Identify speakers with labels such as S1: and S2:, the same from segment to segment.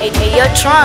S1: Hey, hey, yo, Tron.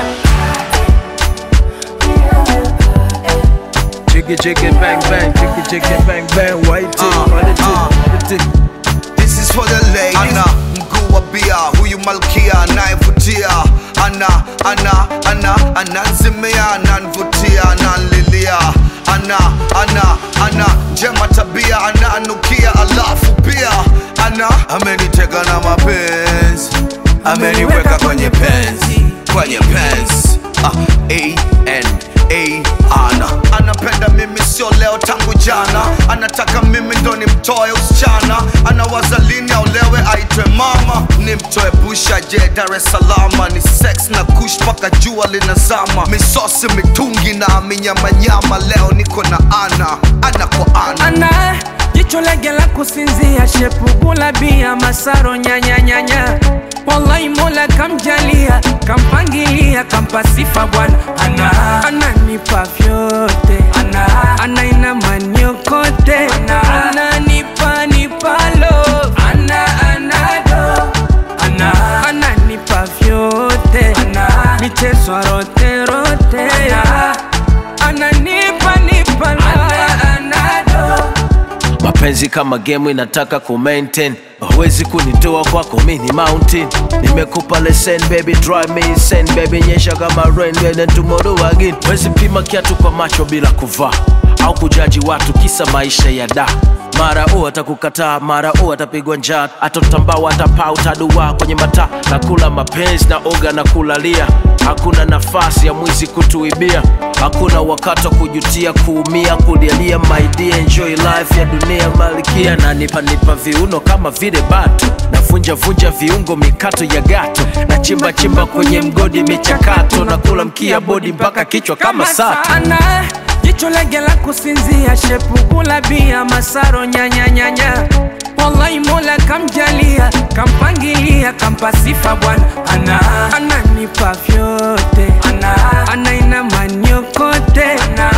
S2: Jiggy jiggy bang bang, jiggy jiggy bang bang, white tip,
S3: Uh,
S2: white tip,
S3: uh.
S2: white tip.
S3: This is for the ladies. Ana mguu wa bia, huyu malkia anayevutia. Ana ana ana ananzimia, ananvutia, ananlilia. Ana ana ana njema tabia, ananukia, alafu pia ana ameniteka na mapenzi, ameniweka kwenye penzi, kwenye penzi. Ah, A N A ana anapenda mimi sio leo tangu jana anataka mimi ndo nimtoe usichana anawaza lini aolewe aitwe mama nimtoe busha je dar es salama ni sex na kush mpaka jua linazama misosi mitungi na minyamanyama leo niko na ana ana kwa ana
S4: ana jicho lege la kusinzia shepugula bia masaro nyanyanyanya wallahi mola kamjalia kampangilia kampa sifa bwana ana ananipa vyote ana anaina maniokote ana ananipa nipalo ana anado ana ananipa vyote ana michezo rote rote ana ananipa nipalo ana anado
S2: mapenzi kama game inataka ku maintain huwezi kunitoa kwako mini mountain nimekupa lesson baby drive me insane baby nyesha kama rain and then tomorrow again wezi pima kiatu kwa macho bila kuvaa au kujaji watu kisa maisha ya da mara u atakukataa mara u atapigwa njaa atotambao atapaa utadua kwenye mataa nakula mapenzi na oga na kulalia hakuna nafasi ya mwizi kutuibia hakuna wakati wa kujutia kuumia kulialia my dear enjoy life ya dunia malikia na nipa nipa viuno kama vile batu navunja vunja viungo mikato ya gato na chimba chimba kwenye mgodi michakato na kula mkia bodi mpaka kichwa kama sato
S4: sana jicho lege la kusinzia shepugula bia masaro nyanyanyanya wallahi mola kamjalia kampangilia kampa sifa bwana ana ananipa vyote ana anaina maniokote ana